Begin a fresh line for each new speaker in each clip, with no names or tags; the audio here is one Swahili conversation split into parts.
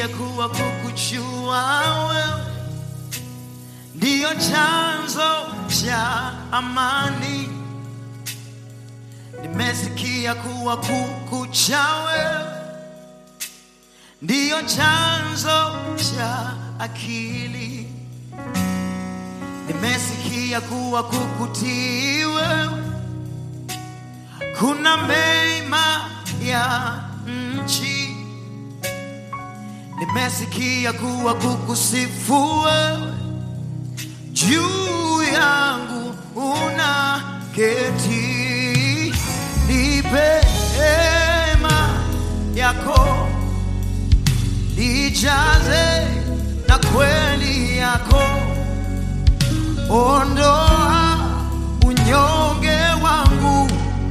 Nimesikia kuwa kukujua wewe ndiyo chanzo cha amani. Nimesikia kuwa kukucha wewe ndiyo chanzo cha akili. Nimesikia kuwa kukutii wewe kuna mema ya nchi. Nimesikia kuwa kukusifu wewe juu yangu una keti, nipe hema yako, nijaze na kweli yako, ondoa unyonge wangu,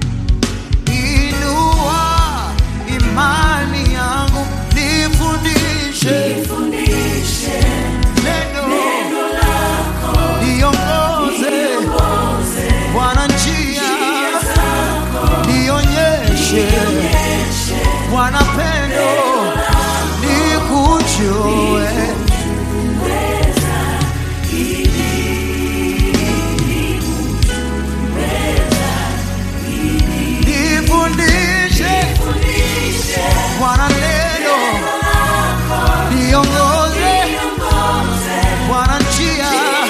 inua imani yangu, nifundishe neno niongoze Bwana njia, nionyeshe Bwana pendo, nikujue nifundishe Bwana neno, niongoze Bwana njia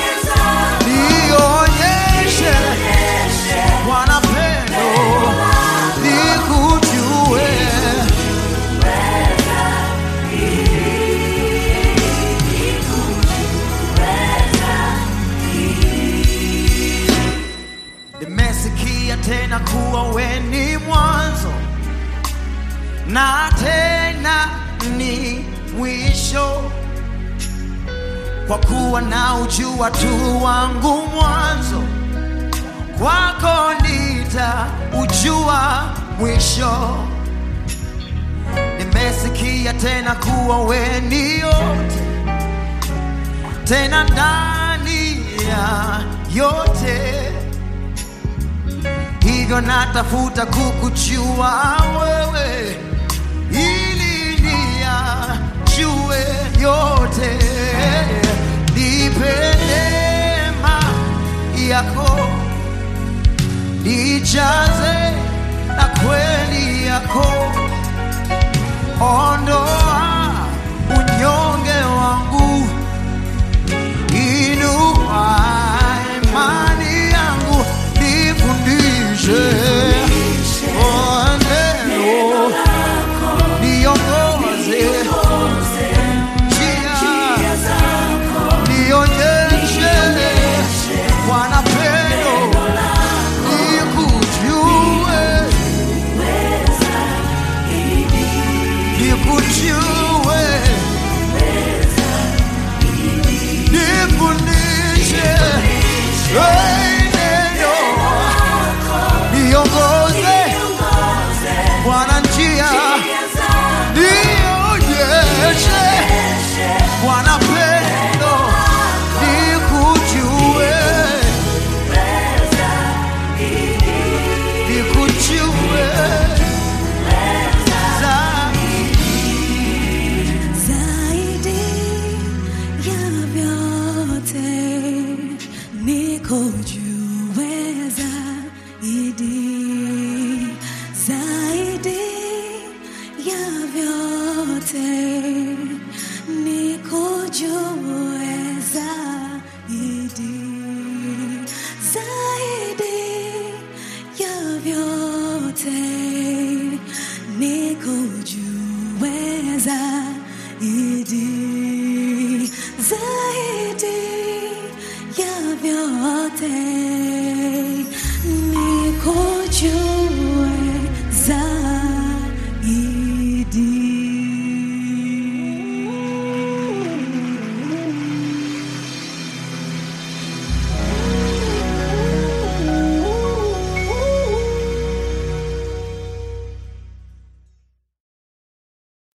nionyeshe Bwana pendo, nikujue. Nimesikia tena kuwa we ni mwanzo na tena ni mwisho kwa kuwa na ujua tu wangu mwanzo, kwako nita ujua mwisho. Nimesikia tena kuwa we ni yote, tena ndani ya yote, hivyo natafuta kukujua wewe ili niyajue yote, nipe neema yako, nijaze na kweli yako, ondoa unyonge wangu, inua imani yangu, nifundishe oh, neno niongoze njia, nionyeshe Bwana pendo, nikujue, nikujue, nifundishe hey, neno niongoze Bwana njia nionyeshe Bwana pendo, nikujue, nikujue zaidi.
Zaidi ya vyote nikujue zaidi, zaidi ya vyote nikujue zaidi, zaidi ya vyote nikujue zaidi, zaidi ya vyote nikujue